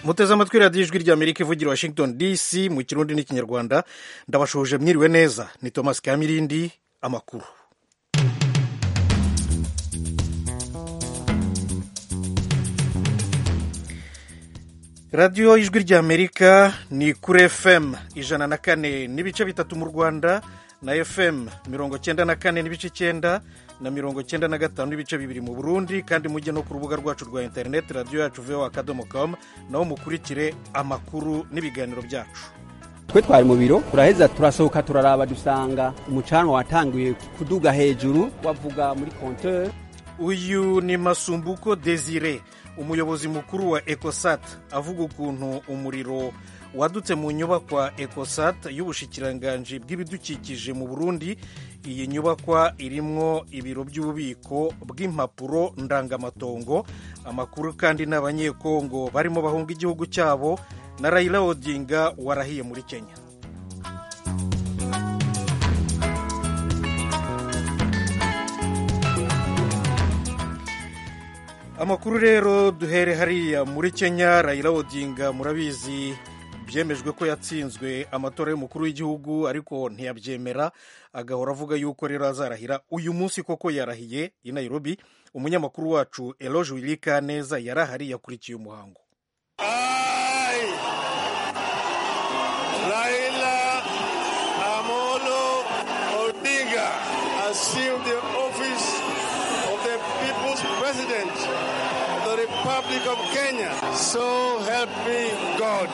muteze amatwi radiyo ijwi ry'amerika ivugira washington dc mu kirundi n'ikinyarwanda ndabashoje mwiriwe neza ni thomas kamirindi amakuru radiyo ijwi ry'amerika ni kuri fm ijana na kane n'ibice bitatu mu rwanda na fm mirongo cyenda na kane n'ibice icyenda na mirongo cyenda na gatanu n'ibice bibiri mu burundi kandi mujye no ku rubuga rwacu rwa interineti radiyo yacu voa akadomo com naho mukurikire amakuru n'ibiganiro byacu twe twari mu biro turaheza turasohoka turaraba dusanga umucanwa watangiye kuduga hejuru wavuga muri konteur uyu ni masumbuko desire umuyobozi mukuru wa ecosat avuga ukuntu umuriro wadutse mu nyubakwa ecosat y'ubushikiranganji bw'ibidukikije mu burundi iyi nyubakwa irimwo ibiro by'ububiko bw'impapuro ndangamatongo amakuru kandi n'abanyekongo barimo bahunga igihugu cyabo na Raila Odinga warahiye muri Kenya amakuru rero duhere hariya muri Kenya Raila Odinga murabizi byemejwe ko yatsinzwe amatora y'umukuru w'igihugu ariko ntiyabyemera agahora avuga yuko rero azarahira uyu munsi koko yarahiye i Nairobi umunyamakuru wacu Eloge Wilika neza yarahari yakurikiye umuhango assume the office of the people's president of the Republic of Kenya. So help me God.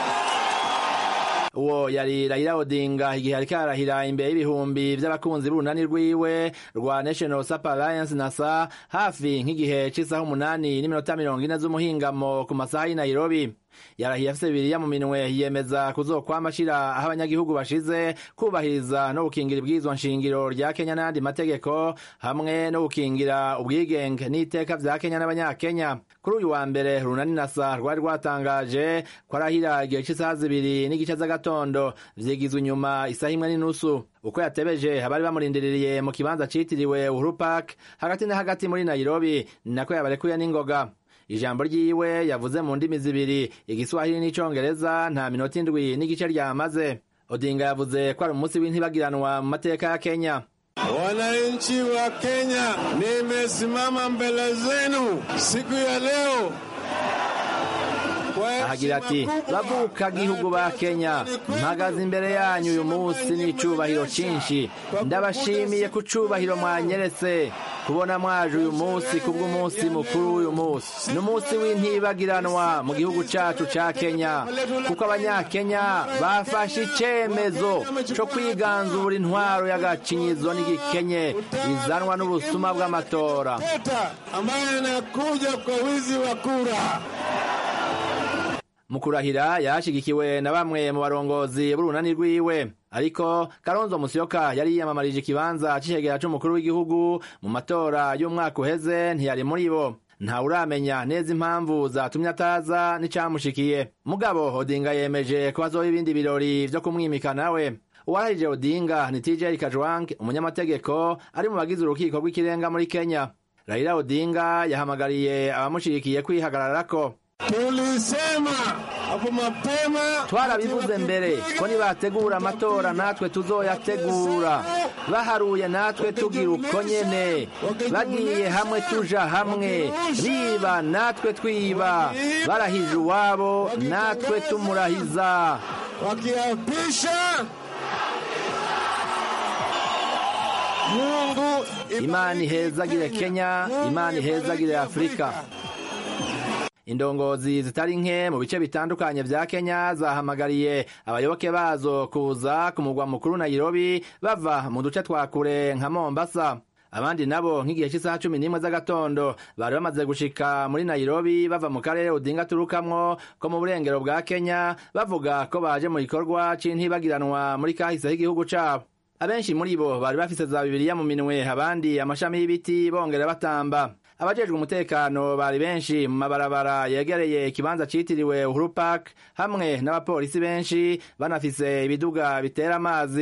uwo yari Raila Odinga igihe ariko arahira imbere y'ibihumbi by'abakunzi b'urunani rwiwe rwa National Super Alliance NASA hafi nk'igihe c'isaha umunani n'iminota mirongo ine z'umuhingamo ku masaha y'i Nairobi yarahiye afise bibiriya mu minwe yiyemeza kuzokwama ashira aho abanyagihugu bashize kubahiriza no gukingira ibwirizwa nshingiro rya Kenya n'ayandi mategeko hamwe no gukingira ubwigenge n'iteka vya Kenya n'abanyakenya kuri uyu wa mbere runani nasa rwari rwatangaje ko arahira igihe c'isaha zibiri n'igice z'agatondo vyigizwe inyuma isaha imwe n'inusu uko yatebeje abari bamurindiriye mu kibanza citiriwe Uhuru Park hagati na hagati muri Nairobi nako yabarekuye n'ingoga ijambo ryiwe yavuze mu ndimi zibiri igiswahili n'icongereza nta minota indwi n'igice ryamaze odinga yavuze ko ari umunsi w'intibagiranwa mu mateka ya kenya Wananchi wa Kenya, nimesimama mbele zenu siku ya leo ahagira ati bavuka gihugu ba kenya mpagaze imbere yanyu uyu munsi n'icubahiro cinshi ndabashimiye ku cubahiro mwanyeretse kubona mwaje uyu munsi kubw'umunsi mukuru w'uyu munsi ni umunsi w'intibagiranwa mu gihugu cacu ca kenya kuko abanyakenya bafashe icemezo co kwiganzura intwaro y'agacinyizo n'igikenye izanwa n'ubusuma bw'amatora ambaye anakuja kwa wizi wa kura mu kurahira yashigikiwe na bamwe mu barongozi b'urunani rwiwe ariko karonzo musyoka yari yiyamamarije ikibanza c'icegera c'umukuru w'igihugu mu matora y'umwaka uheze ntiyari muri bo ntawuramenya neza impamvu zatumye ataza n'icamushikiye mugabo odinga yemeje ko hazoba ibindi birori vyo kumwimika nawe uwarahije odinga ni tj kajwang umunyamategeko ari mu bagize urukiko rw'ikirenga muri kenya raila odinga yahamagariye abamushigikiye kwihagararako tulisema hapo mapema twarabivuze mbere ko nibategura amatora natwe tuzoyategura baharuye natwe tugira uko nyene bagiye hamwe tuja hamwe biba natwe twiba barahije uwabo natwe tumurahiza wakiapisha Mungu imana ihezagire kenya imana ihezagire afurika indongozi zitari nke mu bice bitandukanye vya kenya zahamagariye abayoboke bazo kuza ku mugwa mukuru nairobi bava mu duce twa kure nka mombasa abandi nabo nk'igihe cy'isaha cumi n'imwe z'agatondo bari bamaze gushika muri nairobi bava mu karere udinga turukamwo ko mu burengero bwa kenya bavuga ko baje mu gikorwa c'intibagiranwa muri kahise h'igihugu cabo abenshi muri bo bari bafise za bibiliya mu minwe abandi amashami y'ibiti bongera batamba abajejwe umutekano bari benshi mu mabarabara yegereye ikibanza citiriwe Uhuru Park hamwe n'abapolisi benshi banafise ibiduga bitera amazi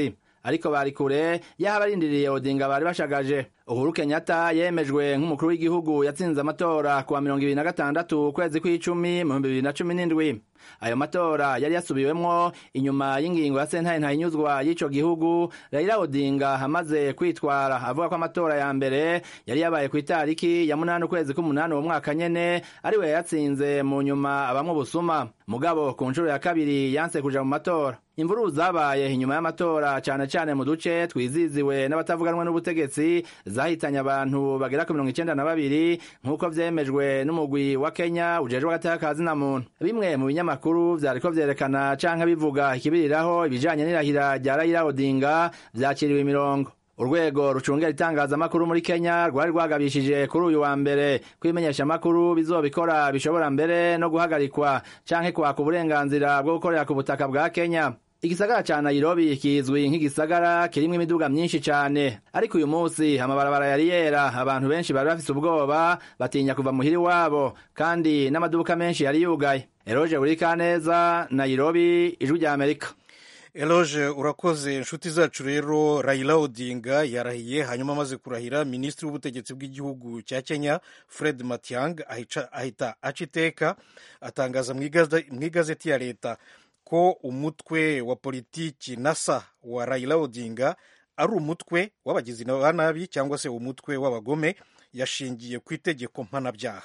ariko bari kure y'aho abarindiriye odinga bari bashagaje uhuru kenyatta yemejwe nk'umukuru w'igihugu yatsinze amatora kuwa mirongo ibiri na gatandatu ukwezi kw'icumi mu bihumbi bibiri na cumi n'indwi ayo matora yari yasubiwemwo inyuma y'ingingo ya sentare ntayinyuzwa y'ico gihugu raila odinga amaze kwitwara avuga ko amatora ya mbere yari yabaye ku itariki ya munani ukwezi k'umunani uwo mwaka nyene ariwe yayatsinze mu nyuma abamwe ubusuma mugabo ku nshuro ya kabiri yanse kuja mu matora imvururu zabaye inyuma y'amatora cane cane mu duce twiziziwe n'abatavuganwa n'ubutegetsi zahitanye abantu bagera ku mirongo icenda na babiri nk'uko vyemejwe n'umugwi wa kenya ujejwe agateka ka zina muntu bimwe mu binyamakuru vyariko vyerekana canke bivuga ikibiriraho ibijanye n'irahira rya raila odinga vyakiriwe imirongo urwego rucungera itangazamakuru muri kenya rwari rwagabishije kuri uyu wa mbere kwimenyesha amakuru bizobikora bishobora mbere no guhagarikwa canke kwaka uburenganzira bwo gukorera ku butaka bwa kenya igisagara ca nairobi kizwi nk'igisagara kirimwo imiduga myinshi cane ariko uyu munsi amabarabara yari yera abantu benshi bari bafise ubwoba batinya kuva muhiri wabo kandi n'amaduka menshi yari yugaye eroje burikaneza nairobi ijwi rya amerika eloge urakoze inshuti zacu rero raila odinga yarahiye hanyuma amaze kurahira minisitiri w'ubutegetsi bw'igihugu cya kenya fred matiang ahita aca iteka atangaza mu igazeti ya leta ko umutwe wa politiki nasa wa raila odinga ari umutwe w'abagizi ba nabi cyangwa se umutwe w'abagome yashingiye ku itegeko mpanabyaha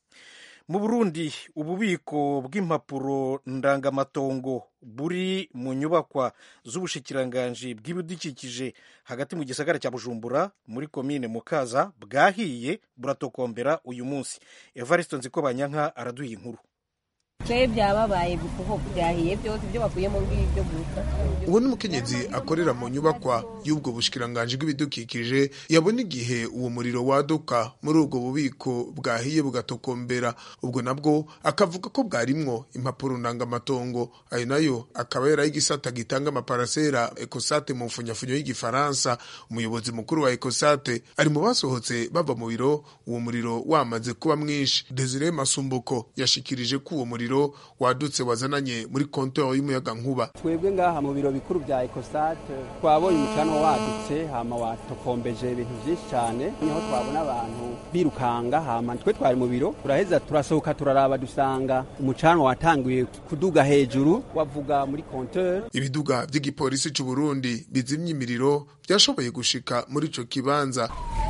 mu burundi ububiko bw'impapuro ndangamatongo buri mu nyubakwa z'ubushikiranganji bw'ibidukikije hagati mu gisagara cya bujumbura muri komine mukaza bwahiye buratokombera uyu munsi evariste nziko banyanka araduha inkuru twe byababaye kuko byahiye byose ibyo bakuyemo ngibyo gusa uwo ni umukenyezi akorera mu nyubakwa y'ubwo bushikiranganji bw'ibidukikije yabona igihe uwo muriro waduka muri ubwo bubiko bwahiye bugatokombera ubwo nabwo akavuga ko bwarimwo impapuro ndangamatongo ayo nayo akaba yari ay'igisata gitanga amaparasera ekosate mu mfunyafunyo y'igifaransa umuyobozi mukuru wa ekosate ari mu basohotse bava mu biro uwo muriro wamaze kuba mwinshi desire masumbuko yashikirije ko uwo muriro wadutse wazananye muri kontori y'umuyaga nkuba twebwe ngaha mu biro bikuru bya ekosate twabonye umucanwa wadutse hama watokombeje ibintu byinshi cyane niho twabona abantu birukanga hama twe twari mu biro turaheza turasohoka turaraba dusanga umucanwa watanguye kuduga hejuru wavuga muri kontori ibiduga by'igipolisi cy'u Burundi bizimya imiriro byashoboye gushika muri ico kibanza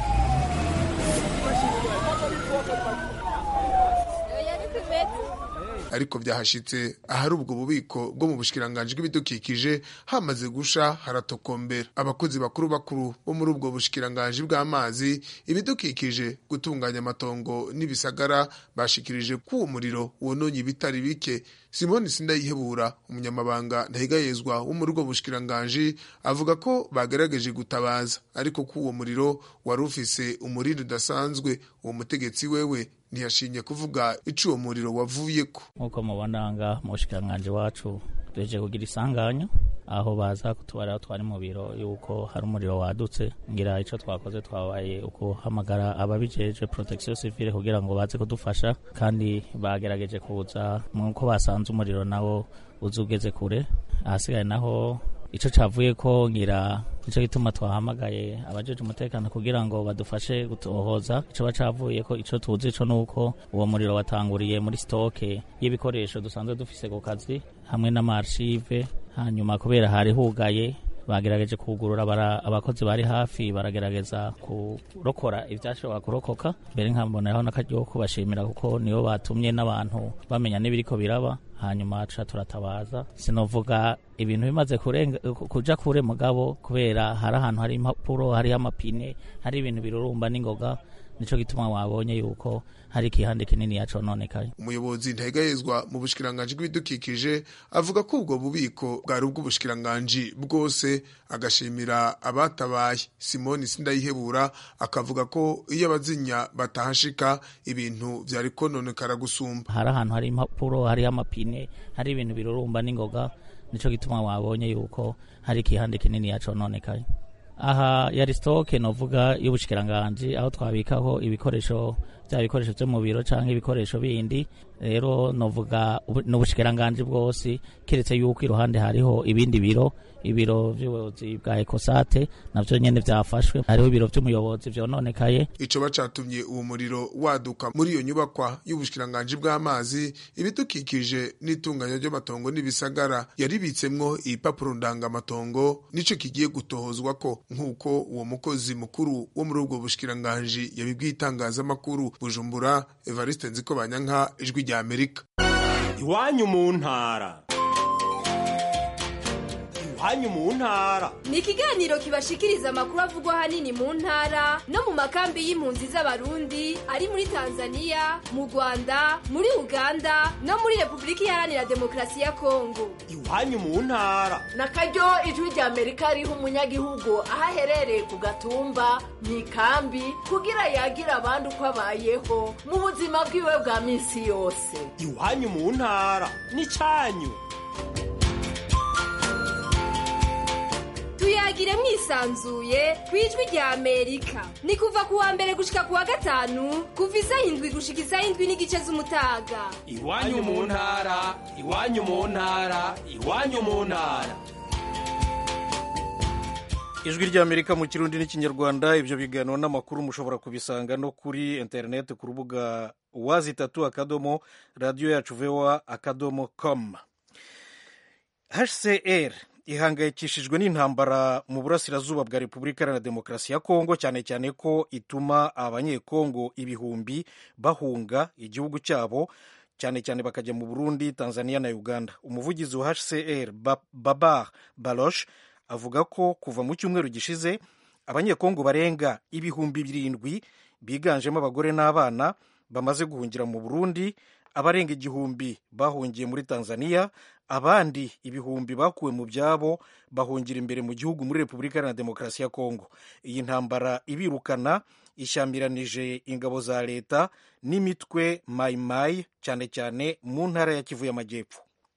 ariko byahashitse ahari ubwo bubiko bwo mu bushikiranganje bw'ibidukikije hamaze gusha haratokombera abakozi bakuru bakuru bo muri ubwo bushikiranganje bw'amazi ibidukikije gutunganya amatongo n'ibisagara bashikirije ko uwo muriro wononye ibitari bike simoni sindayihebura umunyamabanga ntahigayezwa wo muri ubwo bushikiranganje avuga ko bagerageje gutabaza ariko ko uwo muriro wari ufise umuriro udasanzwe uwo mutegetsi wewe ntiyashinye kuvuga ico uwo muriro wavuyeko nk'uko mubona nga mu bushikiranganji wacu duhejeje kugira isanganya aho baza kutubara twari mu biro yuko hari umuriro wadutse ngira ico twakoze twabaye ukuhamagara ababijeje protection civile kugira ngo baze kudufasha kandi bagerageje kuza nk'uko basanze umuriro nawo uza ugeze kure ahasigaye naho ico cavuye ko ngira nico gituma twahamagaye abajeje umutekano kugira ngo badufashe gutohoza ico bacavuye ko ico tuzi ico nuko uwo muriro watanguriye muri stoke y'ibikoresho dusanzwe dufise ku kazi hamwe n'amarchive hanyuma kubera hari hugaye bagerageje kugurura abakozi bari hafi baragerageza kurokora ivyashobora kurokoka mbere nkamboneraho n'akaryo kubashimira kuko nibo batumye n'abantu bamenya n'ibiriko biraba hanyuma tuca turatabaza sinovuga ibintu bimaze kuja kure mugabo kubera hari ahantu hari impapuro hariho amapine hari ibintu birurumba n'ingoga nico gituma wabonye yuko hari ikihande kinini yacononekaye umuyobozi ntahegahezwa mu bushikiranganji bw'ibidukikije avuga ko ubwo bubiko bwari ubw'ubushikiranganji bwose agashimira abatabaye simoni sindayihebura akavuga ko iyo abazinya batahashika ibintu vyari kononekara gusumba hari ahantu hari impapuro hariho amapine hari ibintu birurumba n'ingoga nico gituma wabonye yuko hari ikihande kinini yacononekaye aha yari sitoke novuga y'ubushikiranganji aho twabikaho ibikoresho bya bikoresho byo mu biro cyangwa ibikoresho bindi rero novuga n'ubushikiranganji bwose keretse yuko iruhande hariho ibindi biro ibiro by'ubuyobozi bwa ekosate navyo nyene vyafashwe hariho ibiro vy'umuyobozi vyononekaye ico bacatumye uwo muriro waduka muri iyo nyubakwa y'ubushikiranganji bw'amazi ibidukikije n'itunganya ry'amatongo n'ibisagara yaribitsemwo ibipapuro ndangamatongo nico kigiye gutohozwa ko nk'uko uwo mukozi mukuru wo muri ubwo bushikiranganji yabibwiye itangazamakuru bujumbura evariste nziko banyanka ijwi rya amerika iwanyu mu ntara iwanyu mu ntara ni ikiganiro kibashikiriza amakuru avugwa ahanini mu ntara no mu makambi y'impunzi z'abarundi ari muri tanzania mu rwanda muri uganda no muri repubulika iharanira demokarasi ya kongo iwanyu mu ntara na karyo ijwi rya amerika riha umunyagihugu aho aherereye ku gatumba mu ikambi kugira yagira abandi uko abayeho mu buzima bwiwe bwa minsi yose iwanyu mu ntara ni cyanyu tuyagire mwisanzuye ku ijwi rya amerika ni kuva ku wa mbere gushika ku wa gatanu kuva isaha indwi gushika isaha indwi n'igice z'umutaga iwanyu mu ntara iwanyu mu ntara iwanyu mu ntara ijwi rya amerika mu kirundi n'ikinyarwanda ibyo biganiro n'amakuru mushobora kubisanga no kuri interineti ku rubuga wazi itatu akadomo radiyo yacu vewa akadomo komu hcr ihangayikishijwe n'intambara mu burasirazuba bwa repubulika iharanira demokarasi ya kongo cyane cyane ko ituma abanyekongo ibihumbi bahunga igihugu cyabo cyane cyane bakajya mu burundi tanzania na uganda umuvugizi wa hcr babar barosh avuga ko kuva mu cyumweru gishize abanyekongo barenga ibihumbi birindwi biganjemo abagore n'abana bamaze guhungira mu burundi abarenga igihumbi bahungiye muri tanzania abandi ibihumbi bakuwe mu byabo bahungira imbere mu gihugu muri repubulika iharanira demokarasi ya kongo iyi ntambara ibirukana ishyamiranyije ingabo za leta n'imitwe mayimayi cyane cyane mu ntara ya kivu y'amajyepfo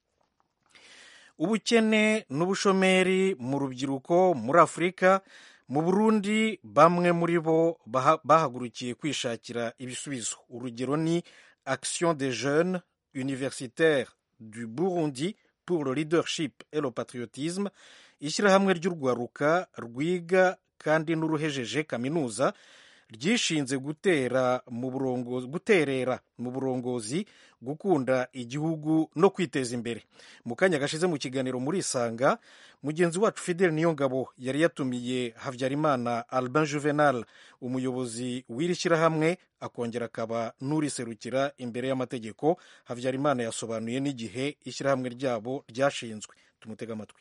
ubukene n'ubushomeri mu rubyiruko muri afurika mu burundi bamwe muri bo bahagurukiye kwishakira ibisubizo urugero ni action des jeunes universitaires du burundi pour le leadership et le patriotisme ishyirahamwe ry'urwaruka rwiga kandi n'uruhejeje kaminuza ryishinze gutera mu burongozi guterera mu burongozi gukunda igihugu no kwiteza imbere mu kanya gashize mu kiganiro muri isanga mugenzi wacu fidel niyongabo yari yatumiye habyarimana albin juvenal umuyobozi w'iri shyirahamwe akongera akaba n'uriserukira imbere y'amategeko habyarimana yasobanuye n'igihe ishyirahamwe ryabo ryashinzwe tumutega amatwi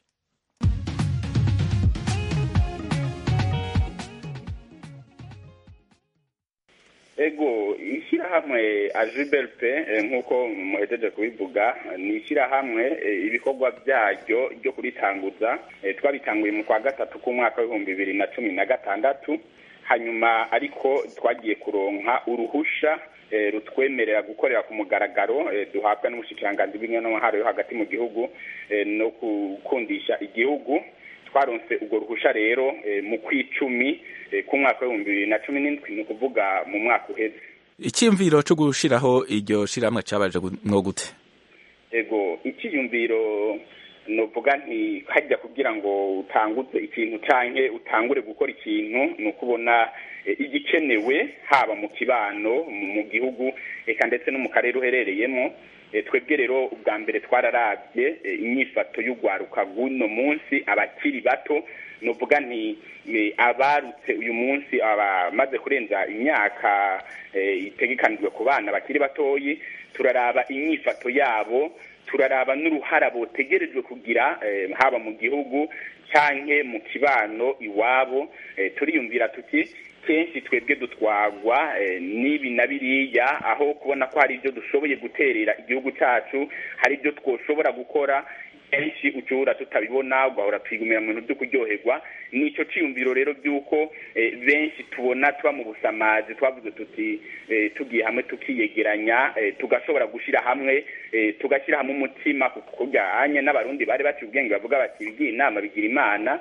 ego ishyirahamwe ajibelte nk'uko muhejeje kubivuga ni ishyirahamwe ibikorwa byaryo ryo kuritanguza twabitanguye mu kwa gatatu k'umwaka w'ibihumbi bibiri na cumi na gatandatu hanyuma ariko twagiye kuronka uruhusha rutwemerera gukorera ku mugaragaro duhabwa n'umushikiranganzi bw'intwaro yo hagati mu gihugu no gukundisha igihugu twaronse urwo ruhusha rero mu kw'icumi k'umwaka w'ibihumbi bibiri na cumi n'indwi ni ukuvuga mu mwaka uheze icyiyumviro cyo gushyiraho iryo shyirahamwe cyabaje mwo gute ego icyiyumviro nuvuga nti hajya kugira ngo utanguze ikintu cyangwa utangure gukora ikintu ni ukubona igikenewe haba mu kibano mu gihugu reka ndetse no mu karere uherereyemo twebwe rero ubwa mbere twararabye inyifato y'urwaruka rw'uno munsi abakiri bato nuvuga nti abarutse uyu munsi abamaze kurenza imyaka itegekanijwe ku bana bakiri batoyi turaraba inyifato yabo turaraba n'uruhara botegerejwe kugira haba mu gihugu cyangwa mu kibano iwabo turiyumvira tuti kenshi twebwe dutwagwa n'ibi na biriya aho kubona ko hari ibyo dushoboye guterera igihugu cyacu hari ibyo twoshobora gukora kenshi ucyura tutabibona ugahora twigumira mu bintu byo kuryoherwa nicyo cyiyumviro rero by'uko benshi tubona tuba mu busamazi twavuze tuti tugiye hamwe tukiyegeranya tugashobora gushyira hamwe tugashyira hamwe umutima kujyanye n'abarundi bari baciye ubwenge bavuga bati bigira inama bigira imana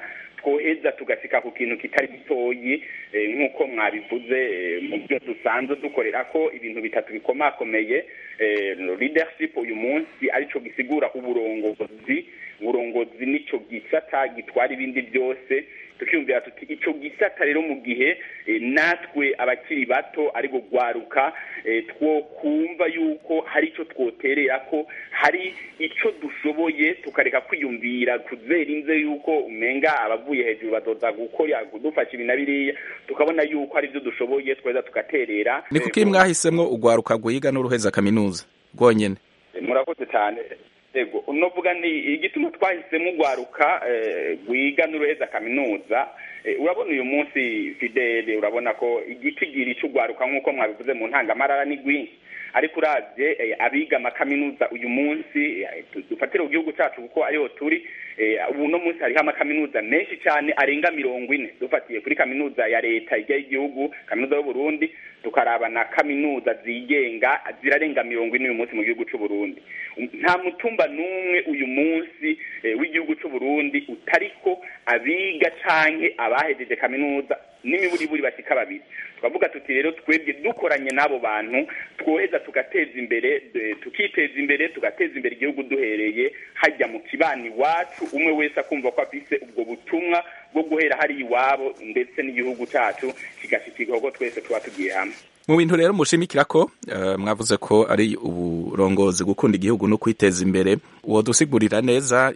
twoheza tugasika ku kintu kitari gitoyi nk'uko mwabivuze mu byo dusanzwe dukorera ko ibintu bitatu bikomakomeye leadership uyu munsi aricyo gisigura uburongozi uburongozi nicyo gisata gitwara ibindi byose tukiyumvira tuti icyo gisata rero mu gihe natwe abakiri bato ari gwaruka two kumva yuko hari icyo twoterera ko hari icyo dushoboye tukareka kwiyumvira kuzera inze yuko umenga abavuye hejuru badoda gukora kudufasha ibi na biriya tukabona yuko hari ibyo dushoboye tweza tugaterera ni kuki mwahisemo ugwaruka guhiga n'uruheza kaminuza rwonyine murakoze cyane ego unovuga ni igituma twahisemo ugwaruka rwiga n'uruheza kaminuza urabona uyu munsi fidele urabona ko igitigiri cy'ugwaruka nk'uko mwabivuze mu ntangamarara ni rwinshi ariko uravye abiga amakaminuza uyu munsi dufatire ku gihugu cyacu kuko ariho turi ubu no munsi hariho amakaminuza menshi cyane arenga mirongo ine dufatiye kuri kaminuza ya leta ijya y'igihugu kaminuza y'uburundi tukaraba na kaminuza zigenga zirarenga mirongo ine uyu munsi mu gihugu cy'u Burundi nta mutumba n'umwe uyu munsi w'igihugu cy'u Burundi utariko abiga canke abahejeje kaminuza n'imiburiburi bashyika babiri twavuga tuti rero twebwe dukoranye n'abo bantu twoheza tugateza imbere tukiteza imbere tugateza imbere igihugu duhereye hajya mu kibani iwacu umwe wese akumva ko afise ubwo butumwa bwo guhera hari iwabo ndetse n'igihugu cyacu kigashyikirwa ko twese tuba tugiye hamwe mu bintu rero mushimikira ko mwavuze ko ari uburongozi gukunda igihugu no kwiteza imbere uwo dusigurira neza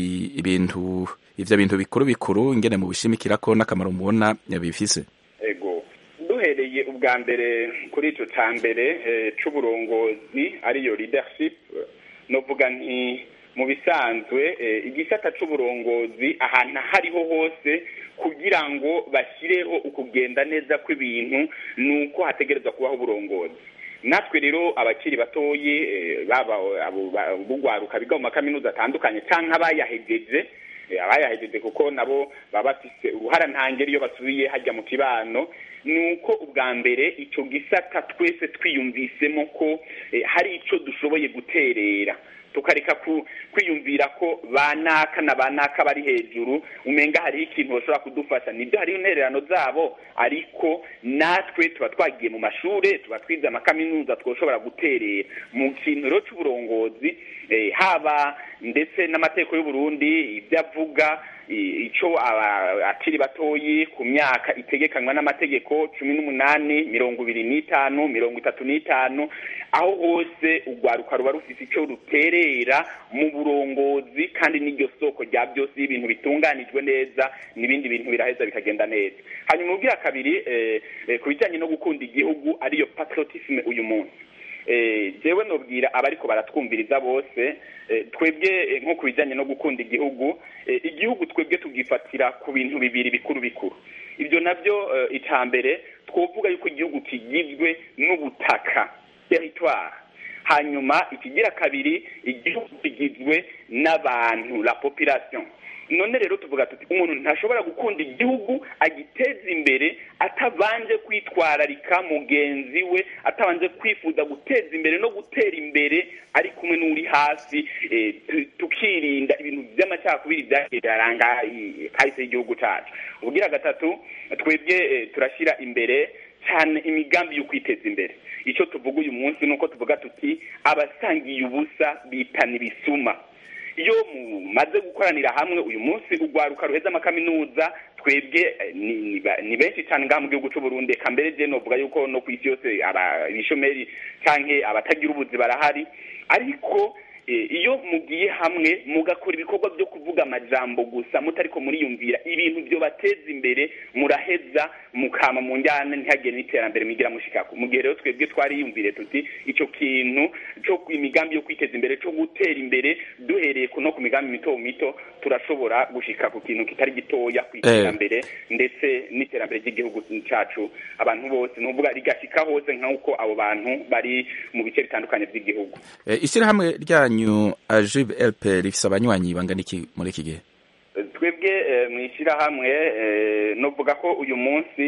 ibintu ivyo bintu bikuru bikuru ingene mu bishimikira ko n'akamaro mubona bifise ego duhereye ubwa mbere kuri ico ca mbere c'uburongozi ariyo leadership novuga nti mu bisanzwe igisata c'uburongozi ahantu hariho hose kugira ngo bashyireho ukugenda neza kw'ibintu ni uko hategerezwa kubaho uburongozi natwe rero abakiri batoyi baba bugwaruka biga mu makaminuza atandukanye cyangwa abayahegeje abayahejeje kuko nabo baba bafise uruhara ntangere iyo basubiye hajya mu kibano ni uko ubwa mbere icyo gisata twese twiyumvisemo ko hari icyo dushoboye guterera tukareka kwiyumvira ko banaka na banaka bari hejuru umenga hariho ikintu bashobora kudufasha nibyo hariho intererano zabo ariko natwe tuba twagiye mu mashuri tuba twize amakaminuza twashobora guterera mu kintu rero cy'uburongozi haba ndetse n'amategeko y'uburundi ibyo avuga icyo akiri batoyi ku myaka itegekanywa n'amategeko cumi n'umunani mirongo ibiri n'itanu mirongo itatu n'itanu aho hose urwaruka ruba rufite icyo ruterera mu burongozi kandi n'iryo soko rya byose iyo ibintu bitunganijwe neza n'ibindi bintu biraheza bikagenda neza hanyuma ubwira kabiri ku bijyanye no gukunda igihugu ariyo patriotisme uyu munsi jewe nubwira abariko baratwumviriza bose twebwe nko ku bijyanye no gukunda igihugu igihugu twebwe tugifatira ku bintu bibiri bikuru bikuru ibyo nabyo icya mbere twovuga yuko igihugu kigizwe n'ubutaka teritwari hanyuma ikigira kabiri igihugu kigizwe n'abantu la population none rero tuvuga tuti umuntu ntashobora gukunda igihugu agiteza imbere atabanje kwitwararika mugenzi we atabanje kwifuza guteza imbere no gutera imbere ari kumwe n'uri hasi tukirinda ibintu by'amacakubiri byagiye biraranga kahise y'igihugu cyacu ubwira gatatu twebwe turashyira imbere cyane imigambi yo kwiteza imbere icyo tuvuga uyu munsi ni uko tuvuga tuti abasangiye ubusa bitana ibisuma iyo mumaze gukoranira hamwe uyu munsi urwaruka ruheza amakaminuza twebwe ni benshi cyane ngaha mu gihugu cy'u Burundi eka mbere je novuga yuko no ku isi yose ibishomeri canke abatagira ubuzi barahari ariko iyo mugiye hamwe mugakora ibikorwa byo kuvuga amajambo gusa mutariko muriyumvira ibintu byo bateza imbere muraheza mukama mu njyana ntihagire n'iterambere mwigira mushikako mu gihe rero twebwe twariyumvire tuti icyo kintu cyo imigambi yo kwiteza imbere cyo gutera imbere duhereye no ku migambi mito mito turashobora gushika ku kintu kitari gitoya ku iterambere ndetse n'iterambere ry'igihugu cyacu abantu bose nuvuga rigashika hose nk'uko abo bantu bari mu bice bitandukanye by'igihugu ishyirahamwe ryanyu ajib lp rifise abanywanyi bangana iki muri iki gihe twebwe mu ishyirahamwe nuvuga ko uyu munsi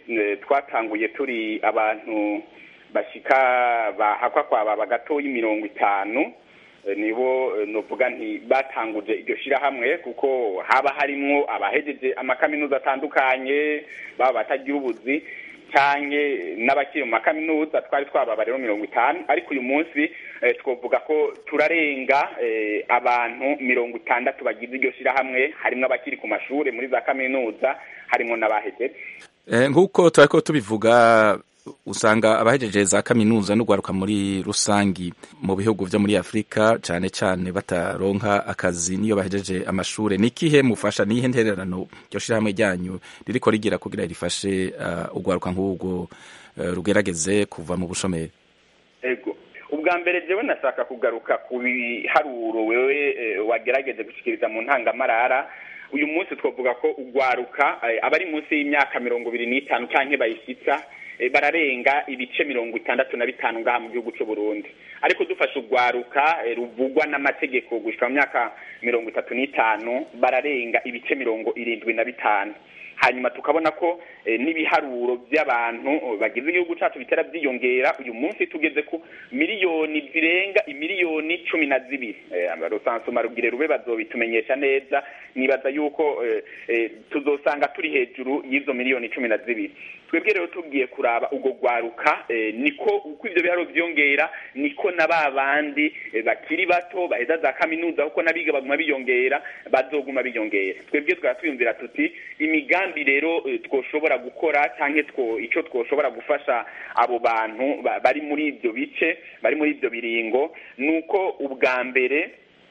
twatanguye turi abantu bashika bahakwa kwaba bagatoya mirongo itanu nibo novuga nti batanguje iryo shirahamwe kuko haba harimwo abahejeje amakaminuza atandukanye baba batagira ubuzi canke n'abakiri mu makaminuza twari twababa rero mirongo itanu ariko uyu munsi twovuga ko turarenga abantu mirongo itandatu bagize iryo shirahamwe harimwo abakiri ku mashure muri za kaminuza harimwo n'abahejeje nk'uko turariko tubivuga usanga abahejeje za kaminuza n'ugwaruka muri rusangi mu bihugu vyo muri Afrika cane cane bataronka akazi niyo bahejeje amashure nikihe mufasha nihe ntererano ryo shirahamwe ryanyu ririko rigira kugira rifashe uh, ugwaruka nk'ubwo uh, rugerageze kuva mu bushomeri ego ubwa mbere jewe nashaka kugaruka ku biharuro wewe eh, wagerageje gushikiriza mu ntangamarara uyu munsi twavuga ko ugwaruka eh, abari munsi y'imyaka mirongo ibiri n'itanu canke bayishitsa bararenga ibice mirongo itandatu na bitanu ngaha mu gihugu cy'u Burundi ariko dufashe urwaruka ruvugwa n'amategeko gushika mu myaka mirongo itatu n'itanu bararenga ibice mirongo irindwi na bitanu hanyuma tukabona ko n'ibiharuro by'abantu bagize igihugu cyacu bitera byiyongera uyu munsi tugeze ku miliyoni zirenga imiliyoni cumi na zibiri rusansuma rugire rube bazobitumenyesha neza nibaza yuko tuzosanga turi hejuru y'izo miliyoni cumi na zibiri twebwe rero tugiye kuraba ubwo rwaruka niko uko ibyo biharuro byiyongera niko na ba bandi bakiri bato baheza za kaminuza kuko n'abiga baguma biyongera bazoguma biyongera twebwe twaba twiyumvira tuti imigambi rero twoshobora gukora cyangwa icyo twoshobora gufasha abo bantu bari muri ibyo bice bari muri ibyo biringo ni uko ubwa mbere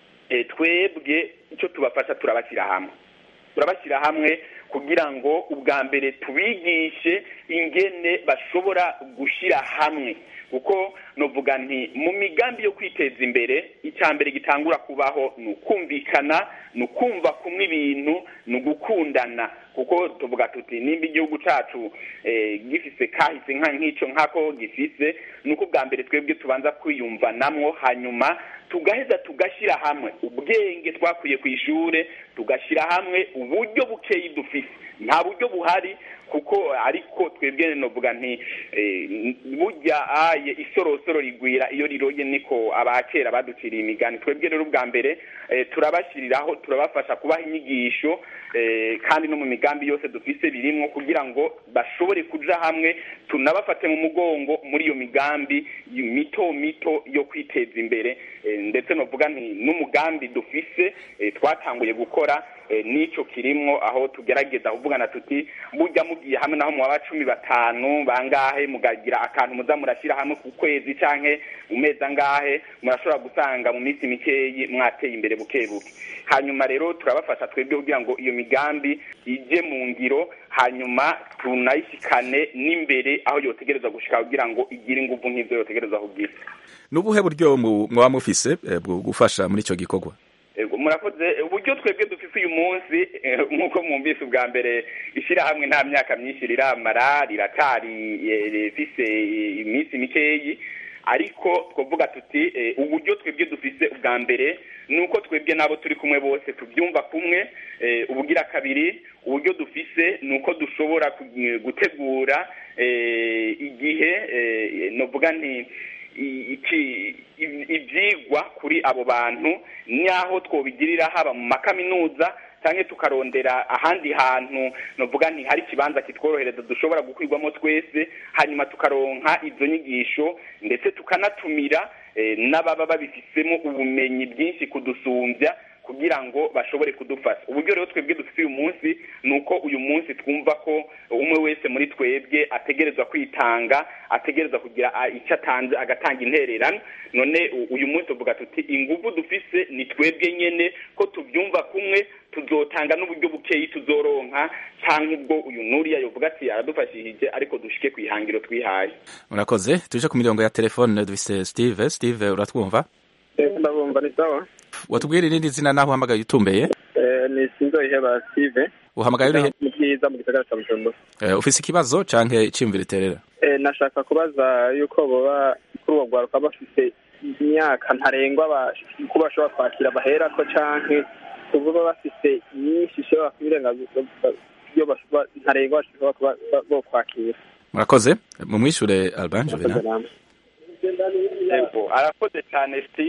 twebwe icyo tubafasha turabashyira hamwe turabashyira hamwe kugira ngo ubwa mbere tubigishe ingene bashobora gushyira hamwe kuko nuvuga nti mu migambi yo kwiteza imbere icya mbere gitangura kubaho ni ukumvikana ni ukumva kumwe ibintu ni ugukundana kuko tuvuga tuti nimba igihugu cyacu gifise kahise nk'icyo nk'ako gifise ni uko ubwa mbere twebwe tubanza kwiyumvanamwo hanyuma tugaheza tugashyira hamwe ubwenge twakuye ku ishuri tugashyira hamwe uburyo bukeyi dufite nta buryo buhari kuko ariko twebwe novuga nti burya aye isorosoro rigwira iyo riroye niko abakera baduciriye imigani twebwe rero ubwa mbere turabashyiriraho turabafasha kubaha inyigisho kandi no mu migambi yose dufise birimo kugira ngo bashobore kuja hamwe tunabafate mu mugongo muri iyo migambi mito mito yo kwiteza imbere ndetse novuga nti n'umugambi dufise twatanguye gukora n'icyo kirimwo aho tugerageza kuvugana tuti burya mugiye hamwe naho mwaba cumi batanu bangahe mugagira akantu muza murashyira hamwe ku kwezi canke mu mezi angahe murashobora gusanga mu minsi mikeyi mwateye imbere buke buke hanyuma rero turabafasha twebwe kugira ngo iyo migambi ije mu ngiro hanyuma tunayishikane n'imbere aho yotegereza gushika kugira ngo igire inguvu nk'ivyo yotegereza kugira n'ubuhe buryo mwaba mufise bwo gufasha muri ico gikorwa murakoze uburyo twebwe dufise uyu munsi nk'uko mwumvise ubwa mbere ishyirahamwe nta myaka myinshi riramara riratari rifise iminsi mikeyi ariko twavuga tuti uburyo twebwe dufise ubwa mbere ni uko twebwe n'abo turi kumwe bose tubyumva kumwe ubugira kabiri uburyo dufise ni uko dushobora gutegura igihe novuga nti ibyigwa kuri abo bantu n'aho twobigirira haba mu makaminuza cyangwa tukarondera ahandi hantu navuga nti hari ikibanza kitworohereza dushobora gukwirwamo twese hanyuma tukaronka izo nyigisho ndetse tukanatumira n'ababa babifisemo ubumenyi bwinshi kudusumbya kugira ngo bashobore kudufasha uburyo rero twebwe dufite uyu munsi ni uko uyu munsi twumva ko umwe wese muri twebwe ategerezwa kwitanga ategerezwa kugira icyo atanze agatanga intererano none uyu munsi tuvuga tuti ingufu dufise ni twebwe nyene ko tubyumva kumwe tuzotanga n'uburyo bukeyi tuzoronka cyangwa ubwo uyu nuriya yovuga ati aradufashishije ariko dushike ku ihangiro twihaye murakoze tuje ku mirongo ya telefone dufise steve steve uratwumva ndabumva ni sawa watubwira irindi zina naho uhamagaye utumbeye ni sinzoheba steve uhamagaye urihe mu bwiza mu gisagara cya bujumbura ufise ikibazo canke iciyumviro iterera nashaka kubaza yuko boba kuri uwo rwaruka bafise imyaka ntarengwa ko bashobora kwakira baherako canke kuvuga bafise nyinshi ishobora kubirenga ntarengwa bashobora kuba bo kwakira murakoze mumwishure alban juvenal arakoze cyane steve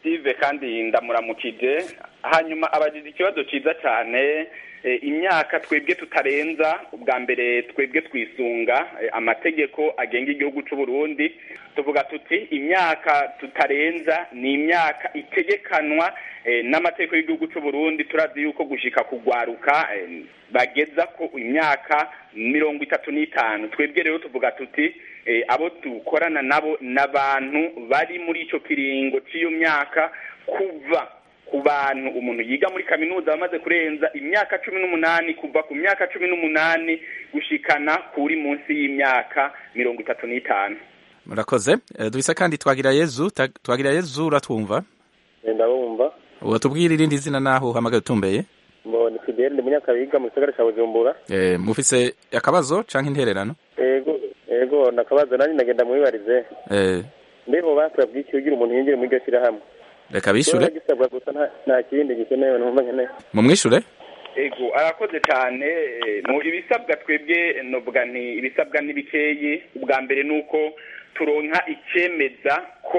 steve kandi ndamuramukije hanyuma abagize ikibazo cyiza cyane imyaka twebwe tutarenza ubwa mbere twebwe twisunga amategeko agenga igihugu cy'u Burundi tuvuga tuti imyaka tutarenza ni imyaka itegekanwa n'amategeko y'igihugu cy'u Burundi turazi yuko gushika kugwaruka bageza ko imyaka mirongo itatu n'itanu twebwe rero tuvuga tuti abo dukorana nabo n'abantu bari muri icyo kiringo cy'iyo myaka kuva ku bantu umuntu yiga muri kaminuza bamaze kurenza imyaka cumi n'umunani kuva ku myaka cumi n'umunani gushikana kuri munsi y'imyaka mirongo itatu n'itanu murakoze dubisa kandi twagira yezu twagira yezu uratwumva ndabumva watubwira irindi zina naho uhamagaye utumbeye mbona fidele ndi munyakabiga mu gisagara cya bujumbura mufise akabazo cyangwa intererano yego yego nakabazo nanjye nagenda mwibarize mbeho basabwe iki ugira umuntu yinjire muri iryo shyirahamwe reka bishure gisabwa gusa nta kindi gikenewe numva nkeneye mumwishure ego arakoze cyane mu ibisabwa twebwe novuga nti ibisabwa n'ibikeyi ubwa mbere ni uko turonka icyemeza ko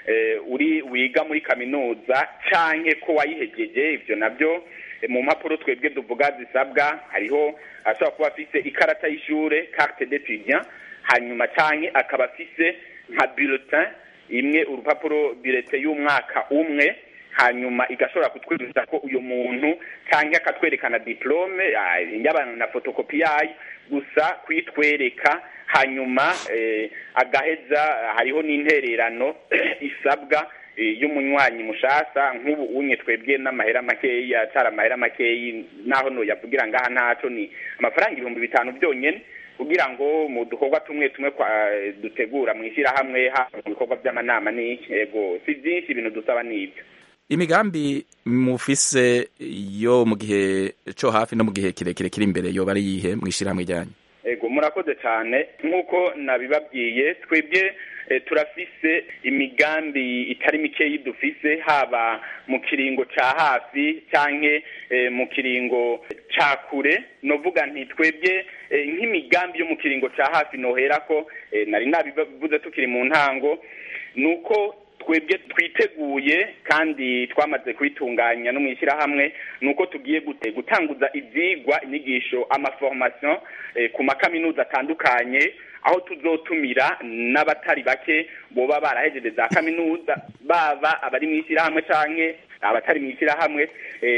uri wiga muri kaminuza canke ko wayihegeje ibyo nabyo mu mpapuro twebwe tuvuga zisabwa hariho ashobora kuba afise ikarata y'ishure carte d'étudiant hanyuma canke akaba afise nka bulletin imwe urupapuro bulletin y'umwaka umwe hanyuma igashobora kutwemeza ko uyu muntu cyangwa akatwerekana diplome y'abantu na fotokopi yayo gusa kuyitwereka hanyuma agaheza hariho n'intererano isabwa y'umunywanyi mushasa nk'ubu unye twebwe n'amahera makeya atari amahera makeyi naho noyavugira ngaha ntaco ni amafaranga ibihumbi bitanu byonyene kugira ngo mu dukorwa tumwe tumwe dutegura mu ishyirahamwe haba mu bikorwa by'amanama n'iki yego si byinshi ibintu dusaba n'ibyo imigambi mufise yo mu gihe cyo hafi no mu gihe kirekire kiri imbere yoba ari yihe mu ishyirahamwe ryanyu ego murakoze cyane nk'uko nabibabwiye twebwe turafise imigambi itari mikeyi dufise haba mu kiringo ca hafi canke mu kiringo ca kure novuga nti twebwe nk'imigambi yo mu kiringo ca hafi noherako nari nabivuze tukiri mu ntango nuko twebwe twiteguye kandi twamaze kubitunganya no mu ishyirahamwe ni uko tugiye gutanguza ibyigwa inyigisho amaforomasiyo ku makaminuza atandukanye aho tuzotumira n'abatari bake boba barahejeje za kaminuza baba abari mu ishyirahamwe cyangwa abatari mu ishyirahamwe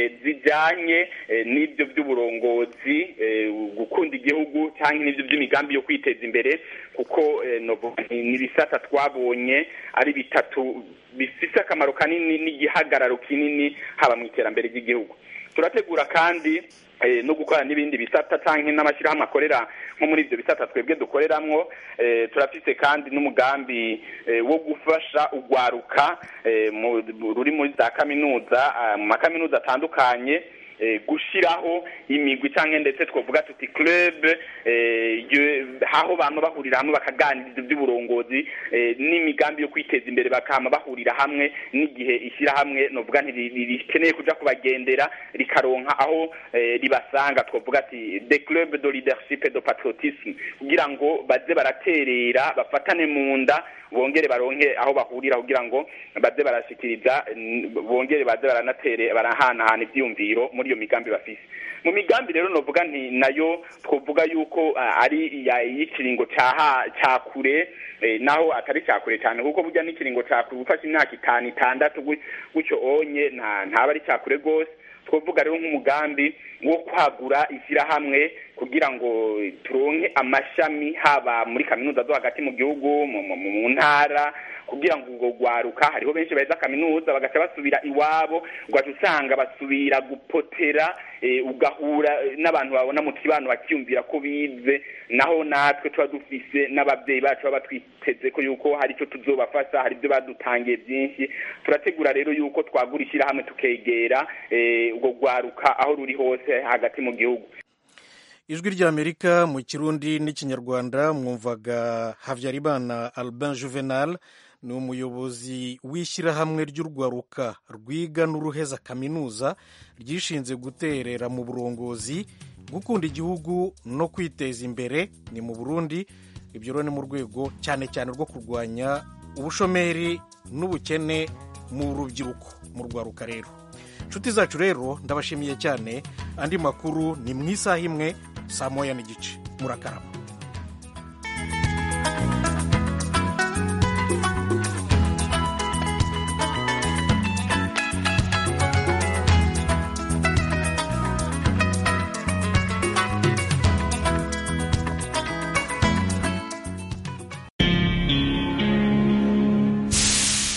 zijyanye n'ibyo by'uburongozi gukunda igihugu cyangwa n'ibyo by'imigambi yo kwiteza imbere kuko ni ibisata twabonye ari bitatu bifite akamaro kanini n'igihagararo kinini haba mu iterambere ry'igihugu turategura kandi no gukora n'ibindi bisata cyangwa n'amashyirahamwe akorera nko muri ibyo bisata twebwe dukoreramwo turafite kandi n'umugambi wo gufasha urwaruka ruri muri za kaminuza mu makaminuza atandukanye gushyiraho imigwi cyangwa ndetse twavuga tuti club aho abantu bahurira hamwe bakaganiriza iby'uburongozi n'imigambi yo kwiteza imbere bakama bahurira hamwe n'igihe ishyirahamwe novuga rikeneye kuja kubagendera rikaronka aho ribasanga twavuga ati the club de leadership de patriotisme kugira ngo baze baraterera bafatane mu nda bongere baronke aho bahurira kugira ngo baze barashikiriza bongere baze baranatere barahanahana ivyiyumviro muri iyo migambi bafise mu migambi rero novuga nti nayo twovuga yuko ari y'ikiringo ca kure naho atari ca kure cyane kuko burya n'ikiringo ca kure gufasha imyaka itanu itandatu gutyo onye ntaba ari ca kure rwose twavuga rero nk'umugambi wo kwagura ishyirahamwe kugira ngo turonke amashami haba muri kaminuza zo hagati mu gihugu mu ntara kugira ngo ubwo rwaruka hariho benshi baheza kaminuza bagaca basubira iwabo ugaca usanga basubira gupotera ugahura n'abantu babona mu kibano bakiyumvira ko bize naho natwe tuba dufise n'ababyeyi bacu baba twiteze ko yuko hari icyo tuzobafasha hari ibyo badutangiye byinshi turategura rero yuko twagura ishyirahamwe tukegera ubwo rwaruka aho ruri hose hagati mu gihugu ijwi ry'amerika mu kirundi n'ikinyarwanda mwumvaga habyarimana albin juvenal ni umuyobozi w'ishyirahamwe ry'urwaruka rwiga n'uruheza kaminuza ryishinze guterera mu burongozi gukunda igihugu no kwiteza imbere ni mu burundi ibyo rero ni mu rwego cyane cyane rwo kurwanya ubushomeri n'ubukene mu rubyiruko mu rwaruka rero inshuti zacu rero ndabashimiye cyane andi makuru ni mu isaha imwe saa moya n'igice murakarama